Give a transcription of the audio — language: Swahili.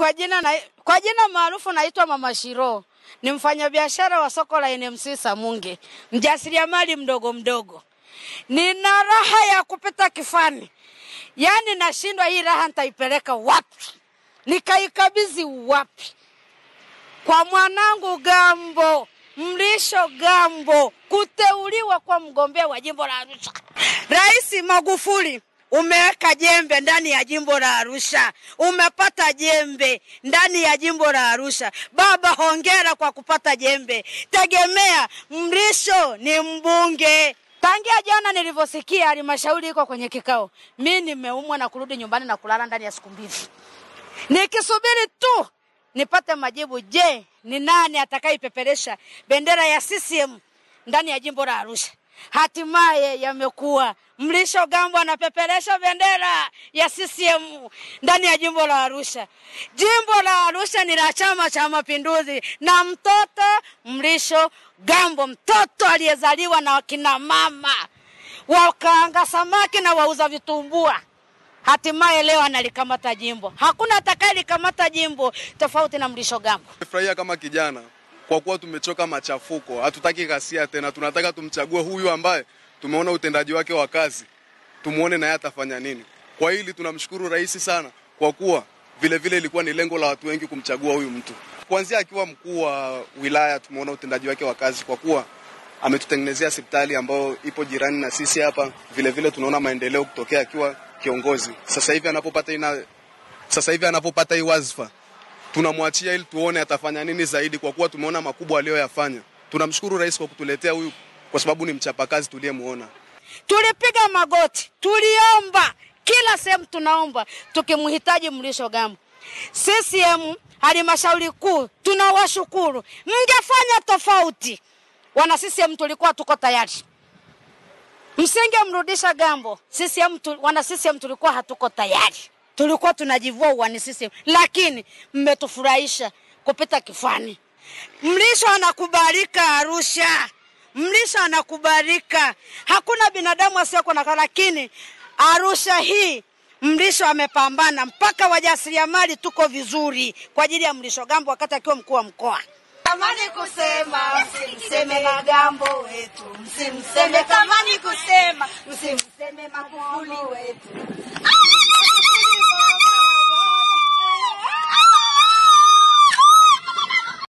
Kwa jina na, kwa jina maarufu naitwa Mama Shiro. Ni mfanyabiashara wa soko la NMC Samunge, mjasiriamali mdogo mdogo. Nina raha ya kupita kifani, yaani nashindwa hii raha nitaipeleka wapi, nikaikabidhi wapi? Kwa mwanangu Gambo Mlisho Gambo kuteuliwa kwa mgombea wa jimbo la Arusha. Rais Magufuli umeweka jembe ndani ya jimbo la Arusha, umepata jembe ndani ya jimbo la Arusha. Baba, hongera kwa kupata jembe. Tegemea Mrisho ni mbunge. Tangia jana nilivyosikia halmashauri iko kwenye kikao, mi nimeumwa na kurudi nyumbani na kulala ndani ya siku mbili, nikisubiri tu nipate majibu. Je, ni nani atakaipeperesha bendera ya CCM ndani ya jimbo la Arusha? Hatimaye yamekuwa Mlisho Gambo anapeperesha bendera ya CCM ndani ya jimbo la Arusha. Jimbo la Arusha ni la Chama cha Mapinduzi na mtoto Mlisho Gambo, mtoto aliyezaliwa na wakina mama wakaanga samaki na wauza vitumbua hatimaye leo analikamata jimbo. Hakuna atakayelikamata jimbo tofauti na Mlisho Gambo. Furahia kama kijana kwa kuwa tumechoka machafuko, hatutaki ghasia tena. Tunataka tumchague huyu ambaye tumeona utendaji wake wa kazi, tumuone naye atafanya nini. Kwa hili tunamshukuru rais sana, kwa kuwa vile vile ilikuwa ni lengo la watu wengi kumchagua huyu mtu. Kuanzia akiwa mkuu wa wilaya, tumeona utendaji wake wa kazi, kwa kuwa ametutengenezea hospitali ambayo ipo jirani na sisi hapa. Vile vile tunaona maendeleo kutokea akiwa kiongozi. Sasa hivi anapopata ina sasa hivi anapopata hii wadhifa tunamwachia ili tuone atafanya nini zaidi, kwa kuwa tumeona makubwa aliyoyafanya. Tunamshukuru rais kwa kutuletea huyu, kwa sababu ni mchapakazi tuliyemuona. Tulipiga magoti, tuliomba kila sehemu, tunaomba tukimhitaji Mlisho Gambo. CCM halmashauri kuu tunawashukuru, mngefanya tofauti. Wana CCM tulikuwa tuko tayari, msingemrudisha Gambo. CCM tu, wana CCM tulikuwa hatuko tayari, tulikuwa tunajivua uwani CCM, lakini mmetufurahisha kupita kifani. Mlisho anakubalika Arusha, Mlisho anakubalika, hakuna binadamu asiyekuwa na, lakini Arusha hii Mlisho amepambana mpaka wajasiriamali tuko vizuri kwa ajili ya Mlisho Gambo wakati akiwa mkuu wa mkoa. Tamani kusema msimseme Magambo wetu, msimseme. Tamani kusema msimseme Magufuli wetu.